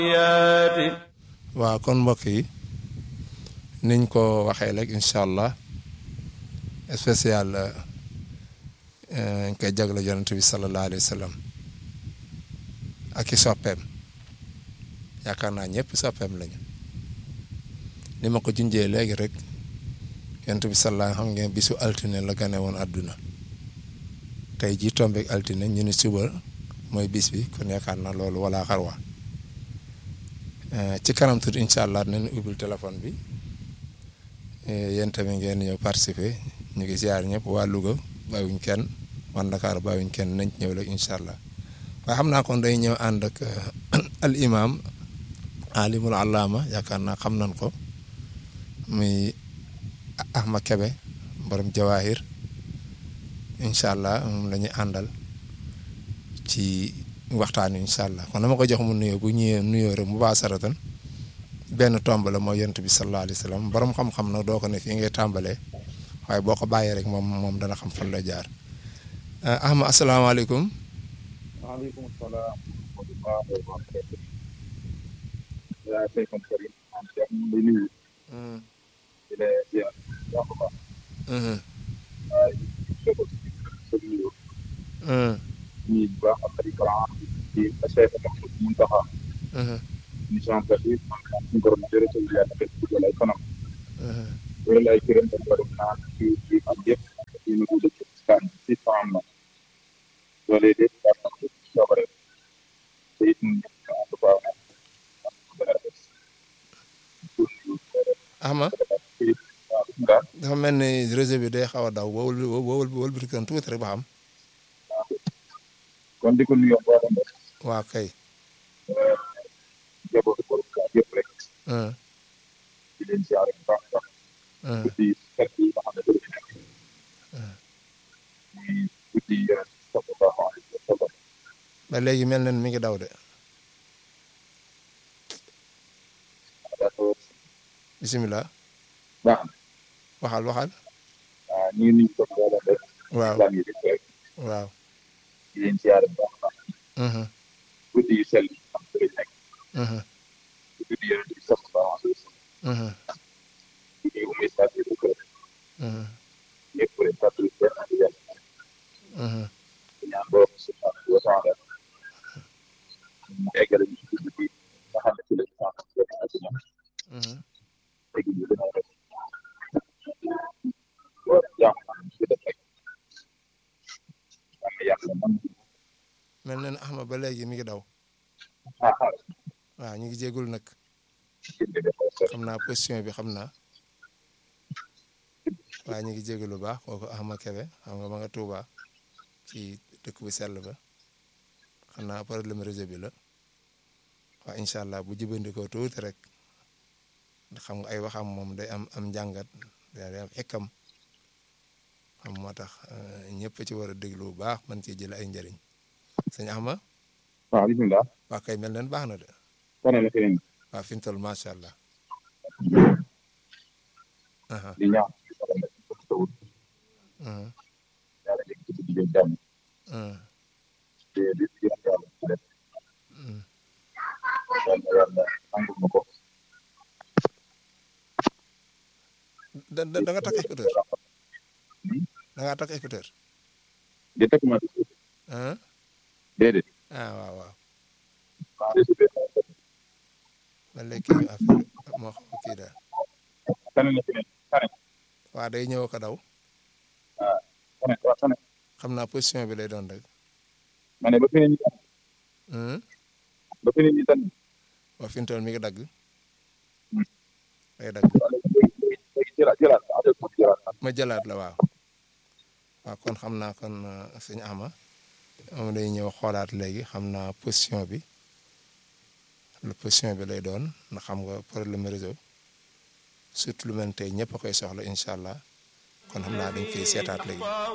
waaw kon mbokk yi niñ ko waxee rek incha allah spécial ñu koy jagle yonent bi sallallahu alayhi wa sallam ak i soppeem yaakaar naa ñëpp soppeem lañu ni ma ko junjee léegi rek yonent bi sallallahu xam ngeen bisu altine la gane woon àdduna tey jii tombeek altine ñu ni suba mooy bis bi kon yaakaar naa loolu wala xarwa ci kanam tuuti incha allah dinañ ubbil téléphone bi yéen tamit ngeen ñëw participer ñu ngi ziar ñëpp waa Louga bàyyiwuñ kenn waa Dakar bàyyiwuñ kenn nañ ñëw rek incha allah waaye xam naa kon day ñëw ànd ak al imam alimul allama yaakaar naa xam nañ ko muy Ahmad Kebe borom jawahir incha allah moom la ñuy àndal ci waxtaan incha allah kon dama ko jox mu nuyoo bu ñëwee nuyoo rek mu baa saratan benn tomb la mooy yonent bi sallallahu alayhi wa sallam borom xam-xam nag doo ko ne fii ngay tàmbalee waaye boo ko bàyyee rek moom moom dana xam fan la jaar Ahmad asalaamaaleykum. waaleykum salaam. yaa ngi koy Karim. di nuyu. di la ziar baax a baax. waaye ñii bu baax ak ay grand di Cheikh Mouhamed Mountakha. émission bi man maa ngi ko doon jërëjëf yàlla def ci wàllu kanam. wala ay kërëm dañ ko doon naan ci ci am yëpp ci nu ko dëkk staan ci faam na loolee de daa tax soobare te it ñu ànd baax na Ahmad dafa mel ni réseau bi day xaw a daw wowul wowul wowul bi kan tuuti rek ba xam kon di ko nuyoo mboolem rek waaw kay jabootu borom kaa yëpp rek di leen siyaare bu baax baax guddi fekk yi nga xam ne dañu nekk muy guddi yeneen sallallahu alayhi wa sallam ba léegi mel na ni mi ngi daw de d'accord bisimilah baax na waxal waxal waaw ñu ngi nuyu ko mboolem rek waaw islam yi rek waaw di leen siyaare bu baax baax guddi yu sell yi am ci lañ nekk guddi yeneen bi sallallahu alayhi wa sallam guddi yu muy sàcc bu kër ñëpp rek fàttali benn ak yàlla ñaan borom subhanahu wa taala mu eggale ñu ci guddi bi nga xam ne ci lañ sant benn ak ñoom tegi ñu gën a def war jàmm am ci def rek am na yàlla man mel na ni Ahmad ba léegi mi ngi daw ah ah waaw ñu ngi jégul nag jënd def ko xam naa position bi xam naa waaye ñu ngi jégul lu baax kooku Ahmad Kebe xam nga ma nga Tuuba ci dëkk bu sell ba xam naa problème réseau bi la waaw incha allah bu jëbandikoo tuuti rek xam nga ay waxam moom day am am njàngat day am ekkam xam moo tax ñëpp ci war a déglu bu baax man ci jël ay njëriñ sëñ Ahmad waaw bisimilah waa kay mel nen baax na de wane la keneen waaw fi mu toll macha allah. aha di ñaan ci sa nekk ko tawul aha yàlla nekk ci digg jàmm aha te di di yàlla ci def yàlla yàlla nangul ma ko da da da nga takk écouteur da ngaa takk écouteur di teg ma ah déedéet ah waaw waaw maa ngi si man léegi kii affaire moo xam kii daal tane na keneen tane waa day ñëw ko daw ah tane waaw tane xam naa position bi lay doon rek ma ne ba feneen ñi tane hmm ba feneen ñi tane waa fi mu toll mi ngi dagg day dagg léegi jëlaat jëlaat adel ko jëlaat ma jëlaat la waaw waaw kon xam naa kon sëñ Ama moom day ñëw xoolaat léegi xam naa position bi lu position bi lay doon ndax xam nga problème réseau surtout lu mel ne tey ñëpp a koy soxla incha allah kon xam naa dañ koy seetaat léegi.